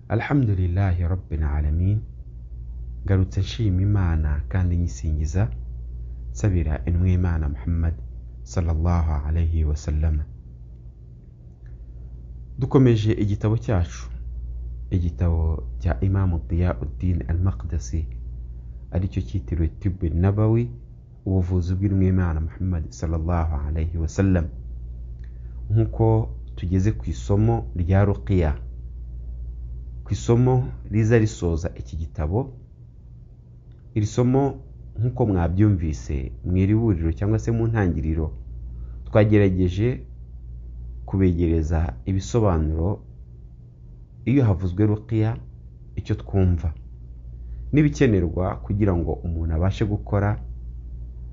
Alhamdulillahi Rabbil Alamin ngarutse nshima Imana kandi nyisingiza nsabira intumwa Imana Muhammad sallallahu alayhi wa sallam dukomeje igitabo cyacu igitabo cya Imam Diya Uddin Al-Maqdisi aricyo cyitiriwe Tibu Nabawi ubuvuzi bw'intumwa Imana Muhammad sallallahu alayhi wa sallam nk'uko tugeze ku isomo rya ruqiya ku isomo riza risoza iki gitabo iri somo nk'uko mwabyumvise mu iri buriro cyangwa se mu ntangiriro twagerageje kubegereza ibisobanuro iyo havuzwe ruqiya icyo twumva n'ibikenerwa kugira ngo umuntu abashe gukora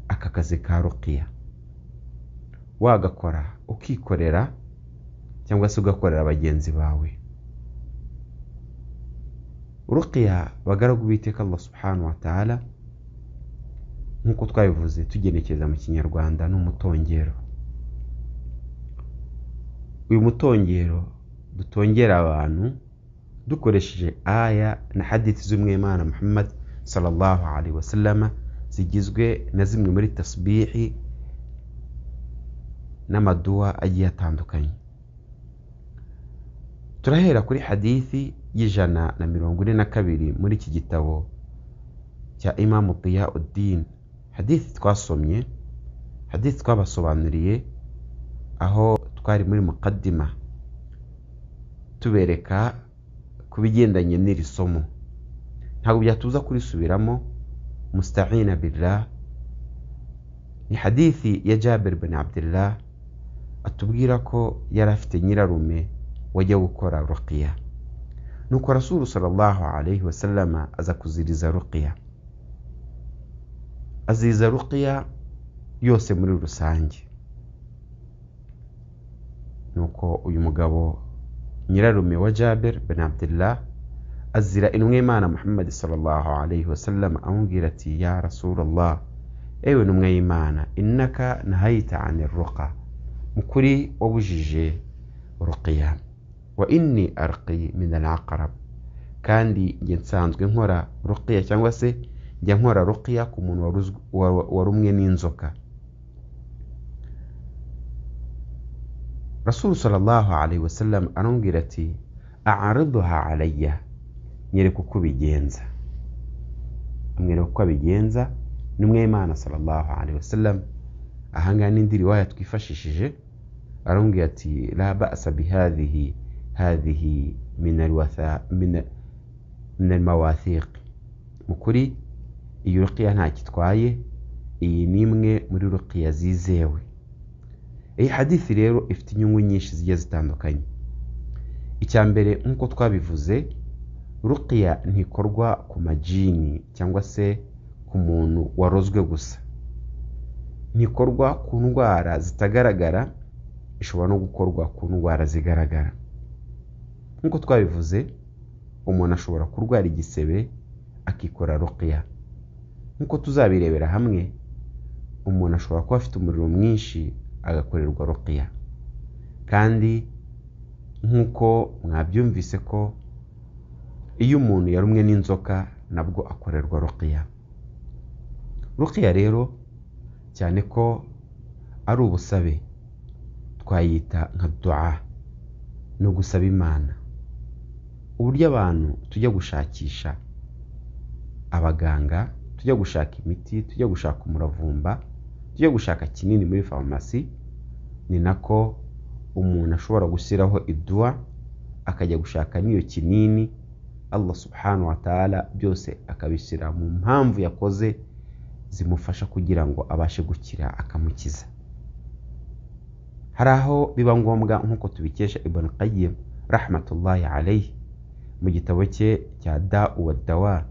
aka kazi ka ruqiya wagakora ukikorera cyangwa se ugakorera bagenzi bawe ruqiya bagaragu b'iteka Allah subhanahu wa ta'ala nk'uko twabivuze tugenekereza mu kinyarwanda n'umutongero uyu mutongero dutongera abantu dukoresheje aya na hadith z'umwimana Muhammad sallallahu alaihi wasallama zigizwe na zimwe muri tasbihi n'amaduwa agiye atandukanye turahera kuri hadithi y'ijana na mirongo ine na kabiri muri iki gitabo cya imamu diya uddin hadithi twasomye hadithi twabasobanuriye aho twari muri mukaddima tubereka ku bigendanye n'iri somo ntabwo byatuza kurisubiramo mustahina billah ni hadithi ya jabir bin abdillah atubwira ko yari afite nyirarume wajya gukora ruqiya nuko rasulu sallallahu alaihi wasallama aza kuziriza ruqiya aziriza ruqiya yose muri rusange nuko uyu mugabo nyirarume wa jabir bin abdillah azira intumwa imana muhammad sallallahu alaihi wasallam amubwira ati ya rasulallah ewe ntumwa y'imana innaka nahayita ani ruqa mukuri wabujije ruqiya wa inni arqi min al-aqrab kandi njye nsanzwe nkora ruqiya cyangwa se njya nkora ruqiya ku muntu warumwe n'inzoka rasul sallallahu alaihi wasallam arambwira ati a'riduha alayya nyereka uko bigenza amwereka uko abigenza n'umwe imana sallallahu alaihi wasallam ahangaha n'indi riwaya twifashishije arambwira ati la ba'sa bihadhihi هذه من الوثاء من من المواثيق mukuri iyi ruqiya ntacyo itwaye iyi ni imwe muri ruqiya zizewe iyi hadithi rero ifite inyungu nyinshi zigiye zitandukanye icya mbere nk'uko twabivuze ruqiya ntikorwa ku majini cyangwa se ku muntu warozwe gusa ntikorwa ku ndwara zitagaragara ishobora no gukorwa ku ndwara zigaragara nk'uko twabivuze umuntu ashobora kurwara igisebe akikora ruqiya nk'uko tuzabirebera hamwe umuntu ashobora kuba afite umuriro mwinshi agakorerwa ruqiya kandi nk'uko mwabyumvise ko iyo umuntu yarumwe n'inzoka nabwo akorerwa ruqiya ruqiya rero cyane ko ari ubusabe twayita nka duwa ni ugusaba imana uburyo abantu tujya gushakisha abaganga tujya gushaka imiti tujya gushaka umuravumba tujya gushaka kinini muri farumasi ni nako umuntu ashobora gushyiraho iduwa akajya gushaka n'iyo kinini Allah subhanahu wa ta'ala byose akabishyira mu mpamvu yakoze zimufasha kugira ngo abashe gukira akamukiza hari aho biba ngombwa nk'uko tubikesha ibn qayyim rahmatullahi alayhi mu gitabo cye cya da'u wa dawa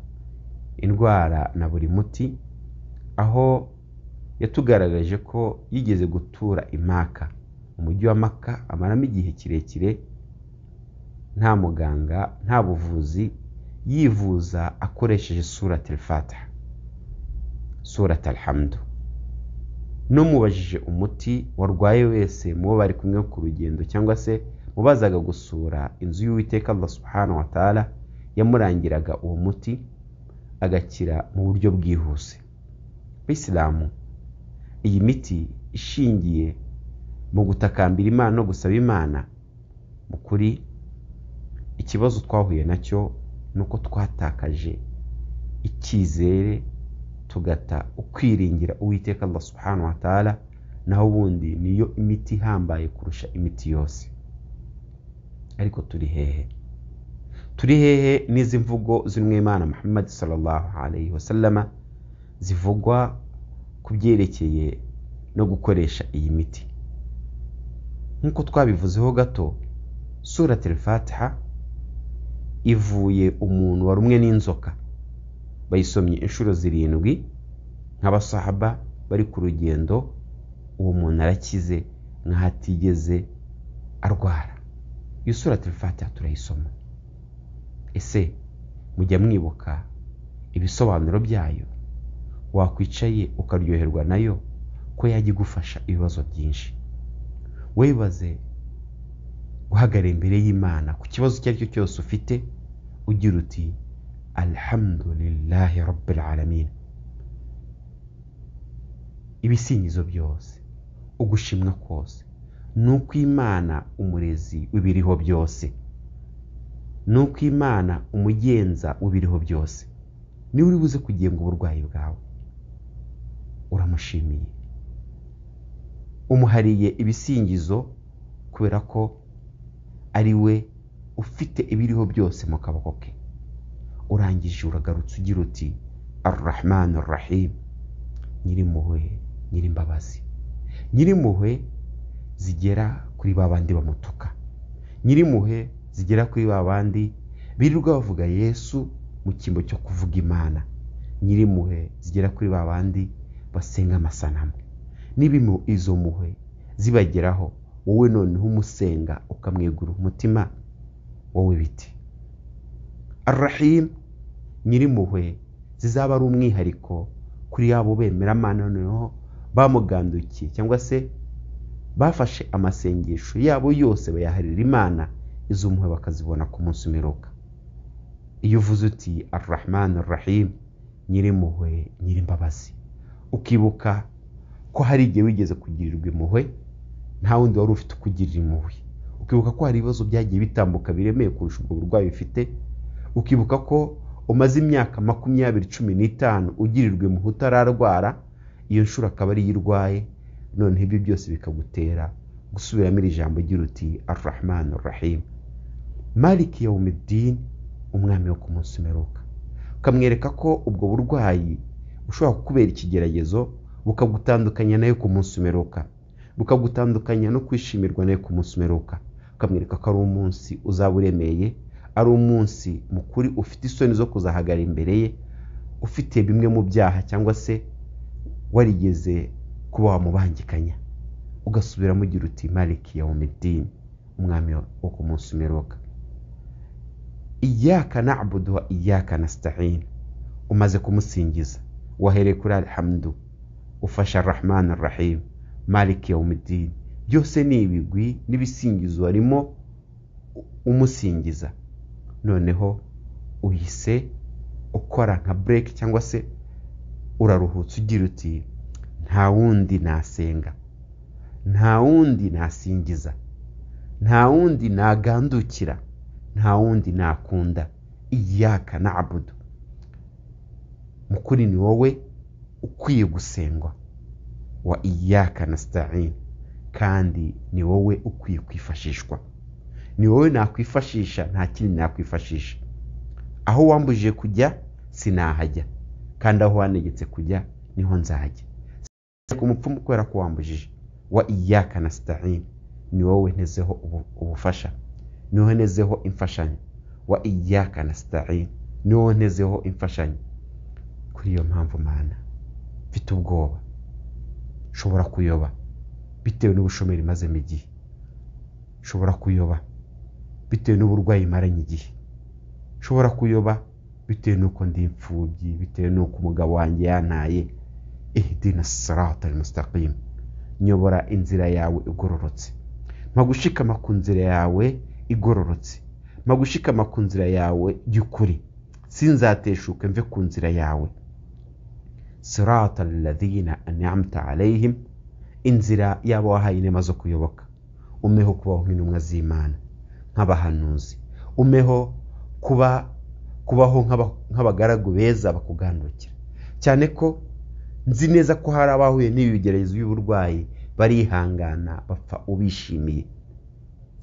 indwara na buri muti aho yatugaragaje ko yigeze gutura imaka umujyi wa maka amaramo igihe kirekire nta muganga nta buvuzi yivuza akoresheje surat al-fatiha surat al-hamdu n'umubajije umuti warwaye wese mu bo bari kumwe ku rugendo cyangwa se wabazaga gusura inzu y'uwiteka Allah subhanahu wa ta'ala yamurangiraga uwo muti agakira mu buryo bwihuse bisilamu iyi miti ishingiye mu gutakambira imana no gusaba imana mu kuri ikibazo twahuye nacyo ni uko twatakaje icyizere tugata ukwiringira uwiteka Allah subhanahu wa ta'ala naho ubundi niyo imiti ihambaye kurusha imiti yose ariko turi hehe turi hehe n'izi mvugo z'umwimana muhammad sallallahu alayhi wasallama zivugwa ku byerekeye no gukoresha iyi miti nk'uko twabivuzeho gato sura fatiha ivuye umuntu wa rumwe n'inzoka bayisomye inshuro zirindwi nk'abasahaba bari ku rugendo uwo muntu arakize nk'ahatigeze arwara iyo sura fatiha turayisoma ese mujya mwibuka ibisobanuro byayo wakwicaye ukaryoherwa nayo ko yajya igufasha ibibazo byinshi webaze guhagarara imbere y'imana ku kibazo icyo ari cyo cyose ufite ugira uti alhamdulillahi rabbil alamin ibisingizo byose ugushimwa kose ni uko imana umurezi w'ibiriho byose ni uko imana umugenza w'ibiriho byose niwe uri buze kugenga uburwayi bwawe uramushimiye umuhariye ibisingizo kubera ko ari we ufite ibiriho byose mu kaboko ke urangije uragarutse ugira uti arrahmanu rahim nyirimpuhwe nyirimbabazi nyirimpuhwe zigera kuri ba bandi bamutuka nyirimpuhwe zigera kuri ba bandi birirwa bavuga yesu mu cyimbo cyo kuvuga imana nyirimpuhwe zigera kuri ba bandi basenga amasanamu n'ibimo izo mpuhwe zibageraho wowe noneho umusenga ukamwegura umutima wowe biti arahim nyirimpuhwe zizaba ari umwihariko kuri yabo bemeramana noneho bamugandukiye cyangwa se bafashe amasengesho yabo yose bayaharira imana izo mpuhwe bakazibona ku munsi umeruka iyo uvuze uti arahmani arahim nyirimpuhwe nyirimbabazi ukibuka ko hari igihe wigeze kugirirwa impuhwe nta wundi wari ufite ukugirira impuhwe ukibuka ko hari ibibazo byagiye bitambuka biremeye kurusha ubwo burwayi ufite ukibuka ko umaze imyaka makumyabiri cumi n'itanu ugirirwa impuhwe utararwara iyo nshuro akaba ariyo irwaye noneho ibyo byose bikagutera gusubiramo iri jambo ugira uti arahmani arahim maliki yawumidini umwami wo ku munsi umeruka ukamwereka ko ubwo burwayi bushobora kukubera ikigeragezo bukagutandukanya nayo ku munsi umeruka bukagutandukanya no kwishimirwa nayo ku munsi umeruka ukamwereka ko ari umunsi uzaba uremeye ari umunsi mukuru ufite isoni zo kuzahagara imbere ye ufite bimwe mu byaha cyangwa se warigeze kuba wamubangikanya ugasubiramo ugira uti maliki ya umidini umwami wo ku munsi umeruka iyaka na'budu wa iyaka nasta'in umaze kumusingiza wahereye kuri alhamdu ufasha rahman rahim maliki yawumidini byose ni ibigwi n'ibisingizo harimo umusingiza noneho uhise ukora nka break cyangwa se uraruhutse ugira uti nta wundi nasenga nta wundi nasingiza nta wundi nagandukira nta wundi nakunda iyaka na'budu mukuri ni wowe ukwiye gusengwa wa iyaka nasta'in kandi ni wowe ukwiye kwifashishwa ni wowe nakwifashisha nta kindi nakwifashisha aho wambujije kujya sinahajya kandi aho wanegetse kujya niho nzajya ku mupfumu kubera ko wambujije wa iyaka nasta'in ni wowe ntezeho ubufasha ni wowe ntezeho imfashanyo wa iyaka nasta'in ni wowe ntezeho imfashanyo kuri iyo mpamvu mana mfite ubwoba nshobora kuyoba bitewe n'ubushomeri mazemo igihe nshobora kuyoba bitewe n'uburwayi maranye igihe nshobora kuyoba bitewe n'uko ndi imfubyi bitewe n'uko umugabo wanjye yantaye ihdina sirata al mustaqim nyobora inzira yawe igororotse gushikama ku nzira yawe igororotse gushikama ku nzira yawe y'ukuri sinzateshuke mve ku nzira yawe sirata alladhina an'amta alayhim inzira yaba wahaye inema zo kuyoboka umeho kubaho nk'intumwa z'imana nk'abahanuzi umeho kuba kubaho nk'abagaragu beza bakugandukira cyane ko nzi neza ko hari abahuye n'ibigeragezo by'uburwayi barihangana bapfa ubishimiye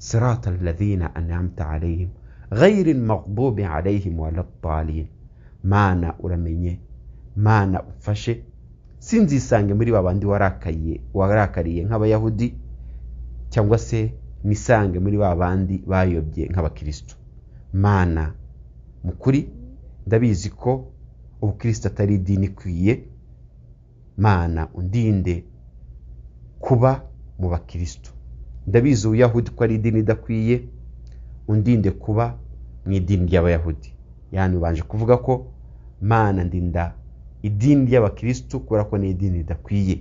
sirata alladhina an'amta alayhim غير المغضوب عليهم ولا الضالين mana uramenye mana ufashe sinzisange muri babandi warakaye warakariye nk'abayahudi cyangwa se nisange muri babandi bayobye nk'abakristo mana mu kuri ndabizi ko ubukristo atari idini ikwiye mana undinde kuba mu bakristo ndabizi ubuyahudi ko ari idini idakwiye undinde kuba mu idini ry'abayahudi yani ubanje kuvuga ko mana ndinda idini ry'abakristo kubera ko ni idini ridakwiye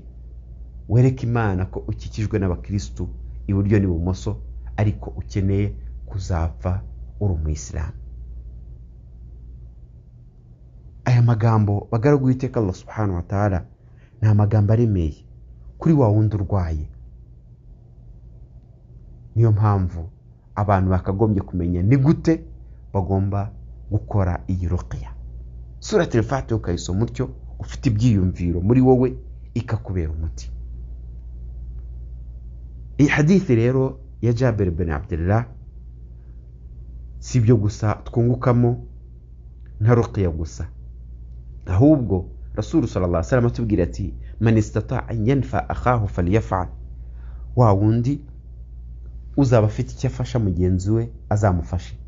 wereke imana ko ukikijwe n'abakristo iburyo n'ibumoso ariko ukeneye kuzapfa uri umuyisilamu aya magambo bagaragu witeka Allah subhanahu wa ta'ala ni amagambo aremeye kuri wa wundi urwaye niyo mpamvu abantu bakagombye kumenya ni gute bagomba gukora iyi ruqya sura telefate ukayisoma utyo ufite ibyiyumviro muri wowe ikakubera umuti iyi hadithi rero ya jaberi bin abdullah si ibyo gusa twungukamo nka ruqya gusa ahubwo rasuru sallallahu alaihi atubwira ati man istata an yanfa akahu falyafal wa wundi uzaba afite icyo afasha mugenzi we azamufashe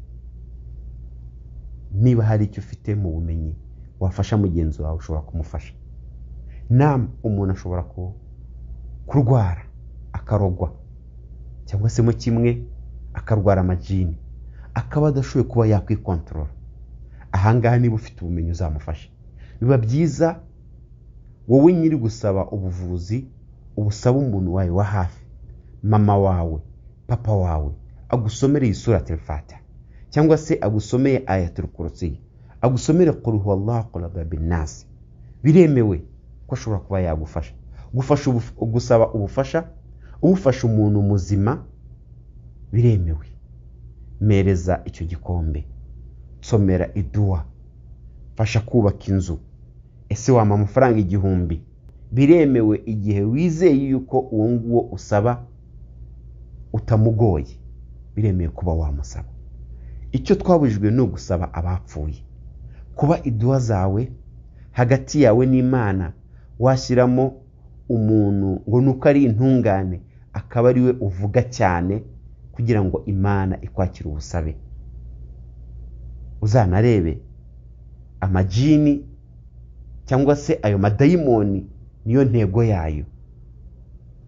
niba hari icyo ufite mu bumenyi wafasha mugenzi wawe ushobora kumufasha nam umuntu ashobora kurwara akarogwa cyangwa se mu kimwe akarwara amajini akaba adashoboye kuba yakwikontorora ahangaha niba ufite ubumenyi uzamufasha biba byiza wowe nyiri gusaba ubuvuzi ubusaba umuntu wawe wa hafi mama wawe papa wawe agusomereye isura telefata cyangwa se agusomeye ayatul kursiy agusomere qul huwallahu qul binnasi biremewe ko ashobora kuba yagufasha gufasha gusaba ubufasha ufasha umuntu muzima biremewe mereza icyo gikombe nsomera iduwa fasha kubaka inzu ese wampa amafaranga igihumbi biremewe igihe wizeye yuko uwo nguwo usaba utamugoye biremewe kuba wamusaba icyo twabujijwe ni ugusaba abapfuye kuba iduwa zawe hagati yawe n'imana washyiramo umuntu ngo nuko ari intungane akaba ari we uvuga cyane kugira ngo imana ikwakire ubusabe uzanarebe amajini cyangwa se ayo madayimoni niyo ntego yayo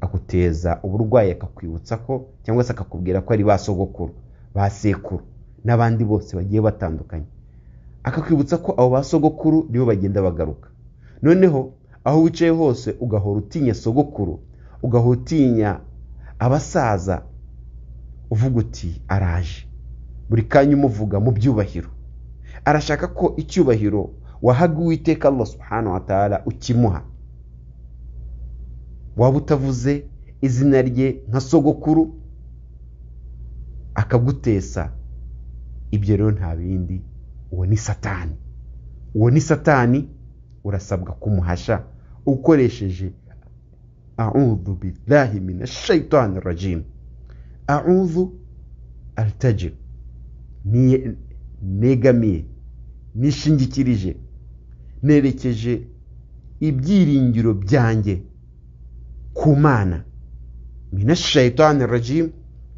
aguteza uburwayi akakwibutsa ko cyangwa se akakubwira ko ari ba sogokuru ba sekuru n'abandi bose bagiye batandukanye akakwibutsa ko abo ba sogokuru nibo bagenda bagaruka noneho aho wicaye hose ugahora utinya sogokuru ugahora utinya abasaza uvuga uti araje buri kanya umuvuga mu byubahiro arashaka ko icyubahiro wahaga uwiteka Allah subhanahu wa ta'ala ukimuha waba utavuze izina rye nka sogokuru akagutesa ibyo rero nta bindi uwo ni satani uwo ni satani urasabwa kumuhasha ukoresheje a'udhu billahi minash shaitani rajim a'udhu altajib negamiye nishingikirije nerekeje ibyiringiro byanjye ku mana minash shaitani rajim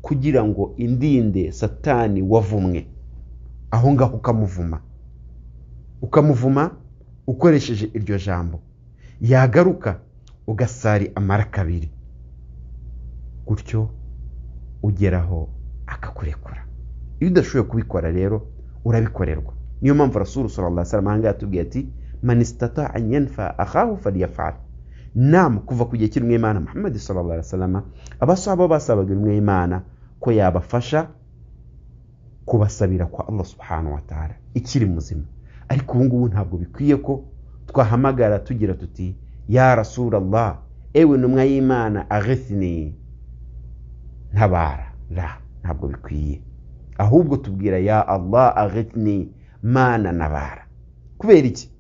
kugira ngo indinde satani wavumwe aho ngaho ukamuvuma ukamuvuma ukoresheje iryo jambo yagaruka ugasari amarakabiri gutyo ugeraho akakurekura iyo udashoboye kubikora rero urabikorerwa niyo mpamvu rasuru sallallahu alaihi wasallam ahangaha atubwiye ati man istata an yanfa akahu falyafal nama kuva ku gihe cy'umwimana muhammad sallallahu alaihi wasallam abasaba basabaga umwimana ko yabafasha kubasabira kwa Allah subhanahu wa ta'ala ikiri muzima ariko ubu ngubu ntabwo bikwiye ko twahamagara tugira tuti ya rasulallah ewe ntumwa y'imana aghithni ntabara la ntabwo bikwiye ahubwo tubwira ya Allah aghithni mana nabara kubera iki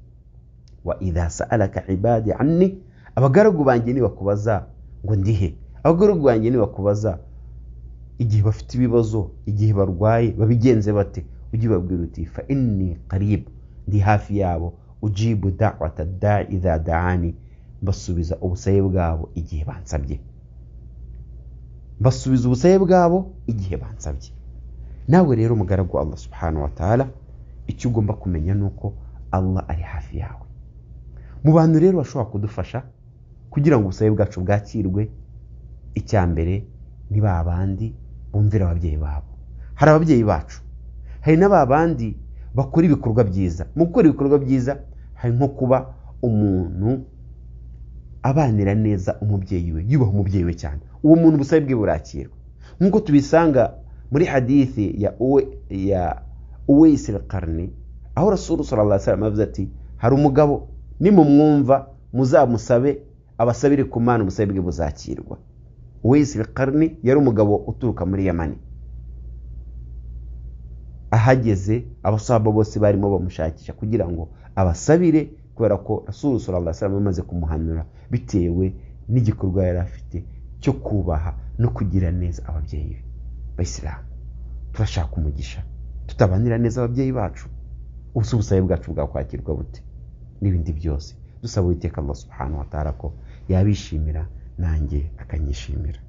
wa idha sa'alaka ibadi anni abagaragu banjye nibakubaza ngo ndihe abagaragu banjye nibakubaza igihe bafite ibibazo igihe barwaye babigenze bate ujye ubabwira uti fa inni qarib ndi hafi yabo ujibu da'wata da'i idha da'ani basubiza ubusabe bwabo igihe bansabye basubiza ubusabe bwabo igihe bansabye nawe rero umugaragu wa Allah subhanahu wa ta'ala icyo ugomba kumenya ni uko Allah ari hafi yawe mu bantu rero bashobora kudufasha kugira ngo ubusabe bwacu bwakirwe icya mbere ni ba bandi bumvira ababyeyi babo hari ababyeyi bacu hari na ba bandi bakora ibikorwa byiza mu gukora ibikorwa byiza hari nko kuba umuntu abanira neza umubyeyi we yubaha umubyeyi we cyane uwo muntu ubusabe bwe burakirwa nk'uko tubisanga muri hadithi ya uwe ya uweyisi karni aho rasuru sallallahu alaihi wasallam ati hari umugabo nimumwumva muzamusabe abasabire ku mana ubusabe bwe buzakirwa uweyisi karni yari umugabo uturuka muri yamani ahageze abasaba bose barimo bamushakisha kugira ngo abasabire kubera ko rasuru sallallahu alaihi wasallam amaze kumuhanura bitewe n'igikorwa yari afite cyo kubaha no kugira neza ababyeyi be bayisilamu turashaka umugisha tutabanira neza ababyeyi bacu ubusa ubusabe bwacu bwakwakirwa bute n'ibindi byose dusaba uwiteka Allah subhanahu wa ta'ala ko yabishimira nanjye akanyishimira